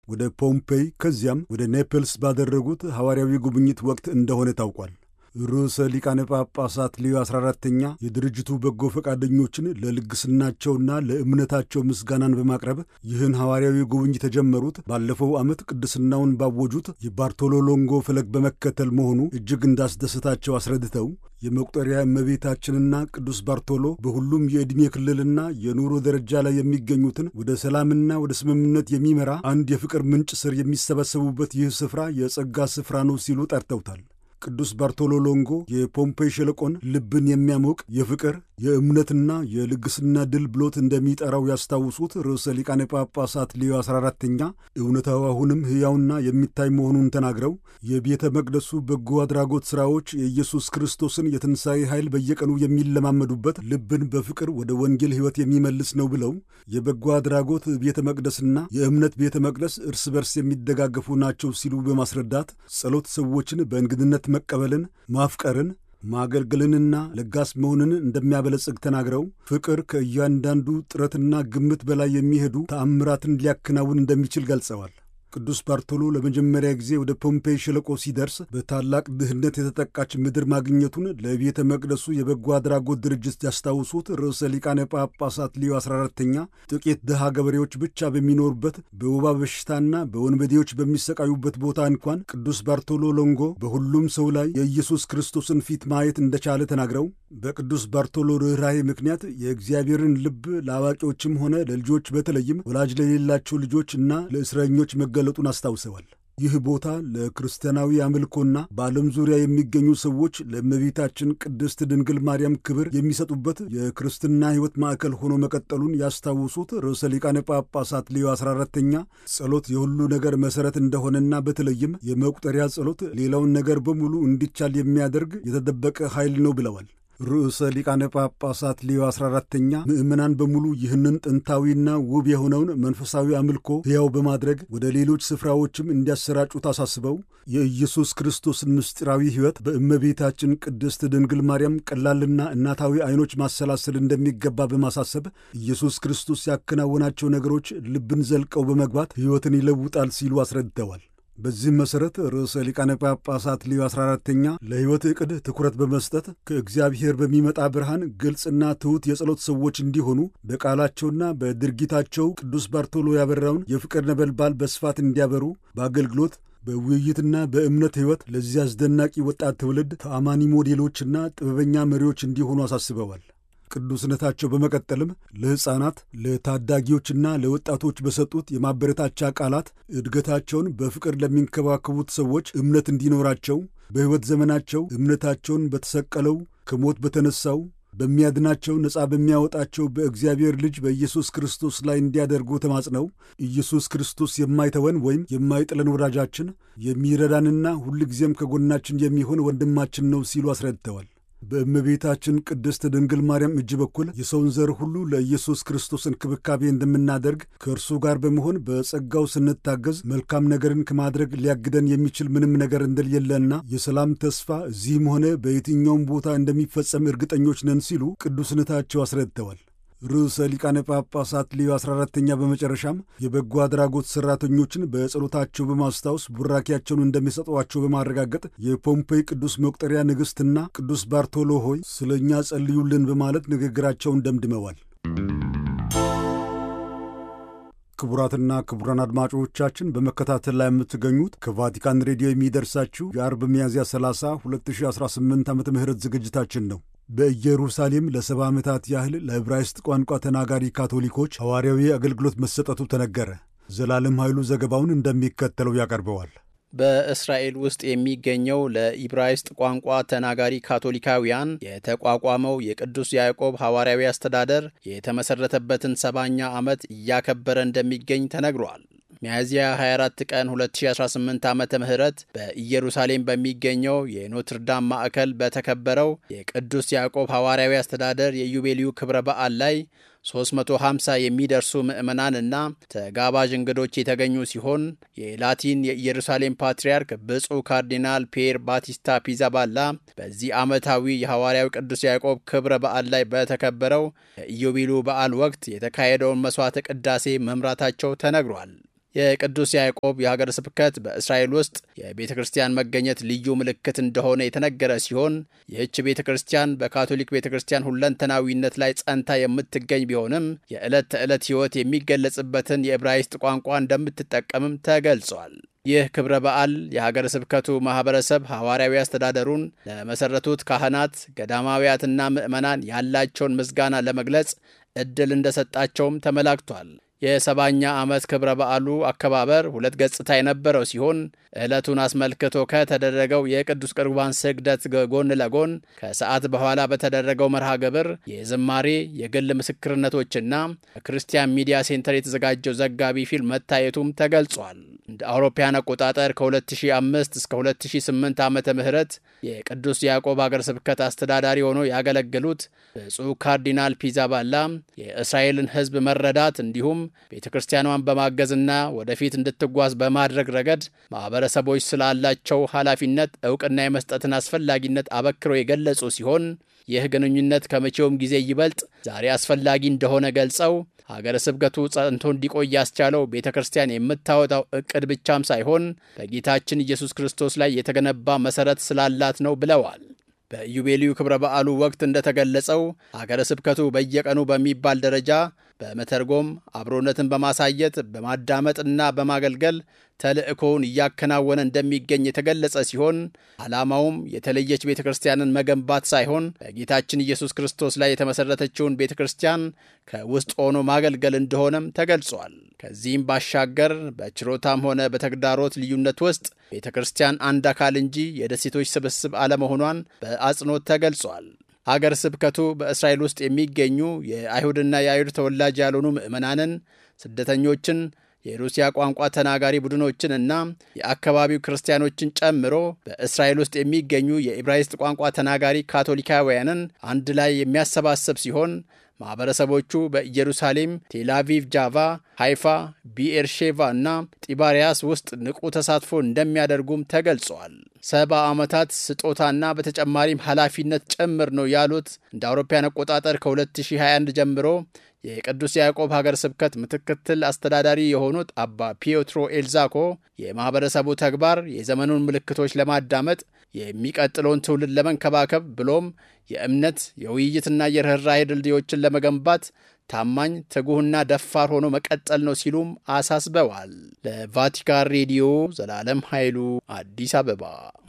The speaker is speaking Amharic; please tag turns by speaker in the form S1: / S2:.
S1: ወደ ፖምፔይ ከዚያም ወደ ኔፕልስ ባደረጉት ሐዋርያዊ ጉብኝት ወቅት እንደሆነ ታውቋል። ርዕሰ ሊቃነ ጳጳሳት ሌዮ 14ተኛ የድርጅቱ በጎ ፈቃደኞችን ለልግስናቸውና ለእምነታቸው ምስጋናን በማቅረብ ይህን ሐዋርያዊ ጉብኝት የተጀመሩት ባለፈው ዓመት ቅድስናውን ባወጁት የባርቶሎ ሎንጎ ፈለግ በመከተል መሆኑ እጅግ እንዳስደሰታቸው አስረድተው የመቁጠሪያ እመቤታችንና ቅዱስ ባርቶሎ በሁሉም የዕድሜ ክልልና የኑሮ ደረጃ ላይ የሚገኙትን ወደ ሰላምና ወደ ስምምነት የሚመራ አንድ የፍቅር ምንጭ ስር የሚሰበሰቡበት ይህ ስፍራ የጸጋ ስፍራ ነው ሲሉ ጠርተውታል። ቅዱስ ባርቶሎ ሎንጎ የፖምፔይ ሸለቆን ልብን የሚያሞቅ የፍቅር የእምነትና የልግስና ድል ብሎት እንደሚጠራው ያስታውሱት ርዕሰ ሊቃነ ጳጳሳት ሌዮ 14ተኛ እውነታው አሁንም ሕያውና የሚታይ መሆኑን ተናግረው የቤተ መቅደሱ በጎ አድራጎት ሥራዎች የኢየሱስ ክርስቶስን የትንሣኤ ኃይል በየቀኑ የሚለማመዱበት ልብን በፍቅር ወደ ወንጌል ሕይወት የሚመልስ ነው ብለው የበጎ አድራጎት ቤተ መቅደስና የእምነት ቤተ መቅደስ እርስ በርስ የሚደጋገፉ ናቸው ሲሉ በማስረዳት ጸሎት ሰዎችን በእንግድነት መቀበልን፣ ማፍቀርን ማገልገልንና ለጋስ መሆንን እንደሚያበለጽግ ተናግረው ፍቅር ከእያንዳንዱ ጥረትና ግምት በላይ የሚሄዱ ተአምራትን ሊያከናውን እንደሚችል ገልጸዋል። ቅዱስ ባርቶሎ ለመጀመሪያ ጊዜ ወደ ፖምፔይ ሸለቆ ሲደርስ በታላቅ ድህነት የተጠቃች ምድር ማግኘቱን ለቤተ መቅደሱ የበጎ አድራጎት ድርጅት ያስታውሱት ርዕሰ ሊቃነ ጳጳሳት ሊዮ 14ተኛ ጥቂት ድሃ ገበሬዎች ብቻ በሚኖሩበት በወባ በሽታና በወንበዴዎች በሚሰቃዩበት ቦታ እንኳን ቅዱስ ባርቶሎ ሎንጎ በሁሉም ሰው ላይ የኢየሱስ ክርስቶስን ፊት ማየት እንደቻለ ተናግረው በቅዱስ ባርቶሎ ርኅራኄ ምክንያት የእግዚአብሔርን ልብ ለአዋቂዎችም ሆነ ለልጆች በተለይም ወላጅ ለሌላቸው ልጆች እና ለእስረኞች መገለጡን አስታውሰዋል። ይህ ቦታ ለክርስቲያናዊ አምልኮና በዓለም ዙሪያ የሚገኙ ሰዎች ለእመቤታችን ቅድስት ድንግል ማርያም ክብር የሚሰጡበት የክርስትና ሕይወት ማዕከል ሆኖ መቀጠሉን ያስታውሱት ርዕሰ ሊቃነ ጳጳሳት ሌዮ 14ተኛ ጸሎት የሁሉ ነገር መሠረት እንደሆነና በተለይም የመቁጠሪያ ጸሎት ሌላውን ነገር በሙሉ እንዲቻል የሚያደርግ የተደበቀ ኃይል ነው ብለዋል። ርዕሰ ሊቃነ ጳጳሳት ሌዮ 14ተኛ ምዕመናን በሙሉ ይህንን ጥንታዊና ውብ የሆነውን መንፈሳዊ አምልኮ ሕያው በማድረግ ወደ ሌሎች ስፍራዎችም እንዲያሰራጩት አሳስበው የኢየሱስ ክርስቶስን ምስጢራዊ ሕይወት በእመቤታችን ቅድስት ድንግል ማርያም ቀላልና እናታዊ ዐይኖች ማሰላሰል እንደሚገባ በማሳሰብ ኢየሱስ ክርስቶስ ያከናወናቸው ነገሮች ልብን ዘልቀው በመግባት ሕይወትን ይለውጣል ሲሉ አስረድተዋል። በዚህም መሠረት ርዕሰ ሊቃነ ጳጳሳት ሊዮ 14ተኛ ለሕይወት ዕቅድ ትኩረት በመስጠት ከእግዚአብሔር በሚመጣ ብርሃን ግልጽና ትሑት የጸሎት ሰዎች እንዲሆኑ በቃላቸውና በድርጊታቸው ቅዱስ ባርቶሎ ያበራውን የፍቅር ነበልባል በስፋት እንዲያበሩ በአገልግሎት በውይይትና በእምነት ሕይወት ለዚህ አስደናቂ ወጣት ትውልድ ተአማኒ ሞዴሎችና ጥበበኛ መሪዎች እንዲሆኑ አሳስበዋል። ቅዱስነታቸው በመቀጠልም ለሕፃናት ለታዳጊዎችና ለወጣቶች በሰጡት የማበረታቻ ቃላት እድገታቸውን በፍቅር ለሚንከባከቡት ሰዎች እምነት እንዲኖራቸው በሕይወት ዘመናቸው እምነታቸውን በተሰቀለው ከሞት በተነሳው በሚያድናቸው ነፃ በሚያወጣቸው በእግዚአብሔር ልጅ በኢየሱስ ክርስቶስ ላይ እንዲያደርጉ ተማጽነው ኢየሱስ ክርስቶስ የማይተወን ወይም የማይጥለን ወዳጃችን የሚረዳንና ሁልጊዜም ከጎናችን የሚሆን ወንድማችን ነው ሲሉ አስረድተዋል። በእመቤታችን ቅድስት ድንግል ማርያም እጅ በኩል የሰውን ዘር ሁሉ ለኢየሱስ ክርስቶስ እንክብካቤ እንደምናደርግ ከእርሱ ጋር በመሆን በጸጋው ስንታገዝ መልካም ነገርን ከማድረግ ሊያግደን የሚችል ምንም ነገር እንደሌለና የሰላም ተስፋ እዚህም ሆነ በየትኛውም ቦታ እንደሚፈጸም እርግጠኞች ነን ሲሉ ቅዱስነታቸው አስረድተዋል። ርዕሰ ሊቃነ ጳጳሳት ሌዮ 14ተኛ በመጨረሻም የበጎ አድራጎት ሠራተኞችን በጸሎታቸው በማስታወስ ቡራኪያቸውን እንደሚሰጧቸው በማረጋገጥ የፖምፔይ ቅዱስ መቁጠሪያ ንግሥትና ቅዱስ ባርቶሎ ሆይ ስለ እኛ ጸልዩልን በማለት ንግግራቸውን ደምድመዋል። ክቡራትና ክቡራን አድማጮቻችን በመከታተል ላይ የምትገኙት ከቫቲካን ሬዲዮ የሚደርሳችሁ የአርብ ሚያዝያ 30 2018 ዓ ም ዝግጅታችን ነው። በኢየሩሳሌም ለሰባ ዓመታት ያህል ለዕብራይስጥ ቋንቋ ተናጋሪ ካቶሊኮች ሐዋርያዊ አገልግሎት መሰጠቱ ተነገረ። ዘላለም ኃይሉ ዘገባውን እንደሚከተለው ያቀርበዋል።
S2: በእስራኤል ውስጥ የሚገኘው ለኢብራይስጥ ቋንቋ ተናጋሪ ካቶሊካውያን የተቋቋመው የቅዱስ ያዕቆብ ሐዋርያዊ አስተዳደር የተመሠረተበትን ሰባኛ ዓመት እያከበረ እንደሚገኝ ተነግሯል። ሚያዝያ 24 ቀን 2018 ዓ ም በኢየሩሳሌም በሚገኘው የኖትርዳም ማዕከል በተከበረው የቅዱስ ያዕቆብ ሐዋርያዊ አስተዳደር የዩቤልዩ ክብረ በዓል ላይ 350 የሚደርሱ ምዕመናንና ተጋባዥ እንግዶች የተገኙ ሲሆን የላቲን የኢየሩሳሌም ፓትርያርክ ብፁዕ ካርዲናል ፒየር ባቲስታ ፒዛባላ በዚህ ዓመታዊ የሐዋርያዊ ቅዱስ ያዕቆብ ክብረ በዓል ላይ በተከበረው የኢዮቤልዩ በዓል ወቅት የተካሄደውን መሥዋዕተ ቅዳሴ መምራታቸው ተነግሯል። የቅዱስ ያዕቆብ የሀገረ ስብከት በእስራኤል ውስጥ የቤተ ክርስቲያን መገኘት ልዩ ምልክት እንደሆነ የተነገረ ሲሆን ይህች ቤተ ክርስቲያን በካቶሊክ ቤተ ክርስቲያን ሁለንተናዊነት ላይ ጸንታ የምትገኝ ቢሆንም የዕለት ተዕለት ሕይወት የሚገለጽበትን የዕብራይስጥ ቋንቋ እንደምትጠቀምም ተገልጿል። ይህ ክብረ በዓል የሀገረ ስብከቱ ማኅበረሰብ ሐዋርያዊ አስተዳደሩን ለመሠረቱት ካህናት፣ ገዳማውያትና ምዕመናን ያላቸውን ምስጋና ለመግለጽ ዕድል እንደሰጣቸውም ተመላክቷል። የሰባኛ ዓመት ክብረ በዓሉ አከባበር ሁለት ገጽታ የነበረው ሲሆን ዕለቱን አስመልክቶ ከተደረገው የቅዱስ ቁርባን ስግደት ጎን ለጎን ከሰዓት በኋላ በተደረገው መርሃ ግብር የዝማሬ የግል ምስክርነቶችና በክርስቲያን ሚዲያ ሴንተር የተዘጋጀው ዘጋቢ ፊልም መታየቱም ተገልጿል። እንደ አውሮፓያን አቆጣጠር ከ2005 እስከ 2008 ዓመተ ምህረት የቅዱስ ያዕቆብ ሀገረ ስብከት አስተዳዳሪ ሆነው ያገለገሉት ብፁዕ ካርዲናል ፒዛባላ የእስራኤልን ሕዝብ መረዳት እንዲሁም ቤተ ክርስቲያኗን በማገዝና ወደፊት እንድትጓዝ በማድረግ ረገድ ማኅበረሰቦች ስላላቸው ኃላፊነት እውቅና የመስጠትን አስፈላጊነት አበክረው የገለጹ ሲሆን ይህ ግንኙነት ከመቼውም ጊዜ ይበልጥ ዛሬ አስፈላጊ እንደሆነ ገልጸው ሀገረ ስብከቱ ጸንቶ እንዲቆይ ያስቻለው ቤተ ክርስቲያን የምታወጣው እቅድ ብቻም ሳይሆን በጌታችን ኢየሱስ ክርስቶስ ላይ የተገነባ መሠረት ስላላት ነው ብለዋል። በኢዮቤልዩ ክብረ በዓሉ ወቅት እንደተገለጸው ሀገረ ስብከቱ በየቀኑ በሚባል ደረጃ በመተርጎም አብሮነትን በማሳየት በማዳመጥና በማገልገል ተልእኮውን እያከናወነ እንደሚገኝ የተገለጸ ሲሆን ዓላማውም የተለየች ቤተ ክርስቲያንን መገንባት ሳይሆን በጌታችን ኢየሱስ ክርስቶስ ላይ የተመሠረተችውን ቤተ ክርስቲያን ከውስጥ ሆኖ ማገልገል እንደሆነም ተገልጿል። ከዚህም ባሻገር በችሮታም ሆነ በተግዳሮት ልዩነት ውስጥ ቤተ ክርስቲያን አንድ አካል እንጂ የደሴቶች ስብስብ አለመሆኗን በአጽንኦት ተገልጿል። ሀገር ስብከቱ በእስራኤል ውስጥ የሚገኙ የአይሁድና የአይሁድ ተወላጅ ያልሆኑ ምዕመናንን፣ ስደተኞችን የሩሲያ ቋንቋ ተናጋሪ ቡድኖችን እና የአካባቢው ክርስቲያኖችን ጨምሮ በእስራኤል ውስጥ የሚገኙ የኢብራይስጥ ቋንቋ ተናጋሪ ካቶሊካውያንን አንድ ላይ የሚያሰባስብ ሲሆን ማኅበረሰቦቹ በኢየሩሳሌም፣ ቴልአቪቭ፣ ጃቫ፣ ሃይፋ፣ ቢኤርሼቫ እና ጢባሪያስ ውስጥ ንቁ ተሳትፎ እንደሚያደርጉም ተገልጿል። ሰባ ዓመታት ስጦታና በተጨማሪም ኃላፊነት ጭምር ነው ያሉት እንደ አውሮፓውያን አቆጣጠር ከ2021 ጀምሮ የቅዱስ ያዕቆብ ሀገር ስብከት ምክትል አስተዳዳሪ የሆኑት አባ ፒዮትሮ ኤልዛኮ የማኅበረሰቡ ተግባር የዘመኑን ምልክቶች ለማዳመጥ የሚቀጥለውን ትውልድ ለመንከባከብ ብሎም የእምነት የውይይትና የርኅራኄ ድልድዮችን ለመገንባት ታማኝ ትጉህና ደፋር ሆኖ መቀጠል ነው ሲሉም አሳስበዋል። ለቫቲካን ሬዲዮ ዘላለም ኃይሉ አዲስ አበባ